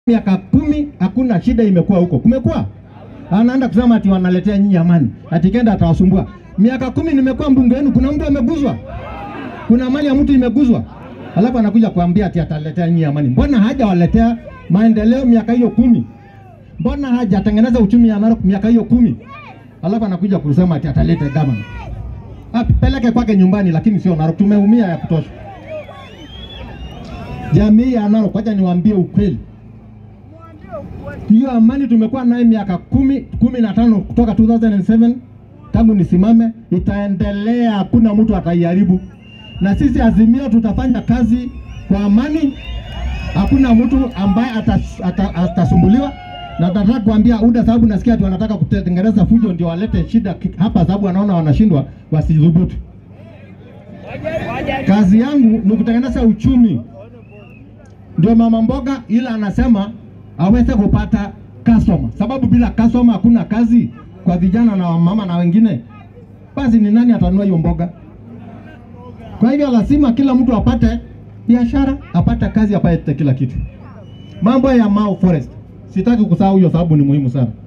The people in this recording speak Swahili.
miaka kumi hakuna shida imekuwa huko. Kumekuwa anaenda kusema ati wanaletea nyinyi amani, ati kenda atawasumbua. Miaka kumi nimekuwa mbunge wenu, kuna mtu ameguzwa? Kuna mali ya mtu imeguzwa? Alafu anakuja kuambia ati ataletea nyinyi amani. Mbona hajawaletea maendeleo miaka hiyo kumi? Mbona hajatengeneza uchumi ya Narok miaka hiyo kumi? Alafu anakuja kusema ati ataleta government. Apeleke kwake nyumbani, lakini sio Narok. Tumeumia ya kutosha. Jamii ya Narok, wacha niwaambie ukweli hiyo amani tumekuwa naye miaka kumi kumi na tano kutoka 2007 tangu nisimame, itaendelea. Hakuna mtu ataiharibu, na sisi Azimio tutafanya kazi kwa amani. Hakuna mtu ambaye atas, ata, atasumbuliwa na nataka kuambia UDA, sababu nasikia ati wanataka kutengeneza fujo ndio walete shida hapa, sababu wanaona wanashindwa, wasidhubutu. Kazi yangu ni kutengeneza uchumi, ndio mama mboga, ila anasema aweze kupata customer, sababu bila customer hakuna kazi kwa vijana na wamama na wengine. Basi ni nani atanunua hiyo mboga? Kwa hivyo lazima kila mtu apate biashara, apate kazi, apate kila kitu. Mambo ya Mau Forest sitaki kusahau hiyo, sababu ni muhimu sana.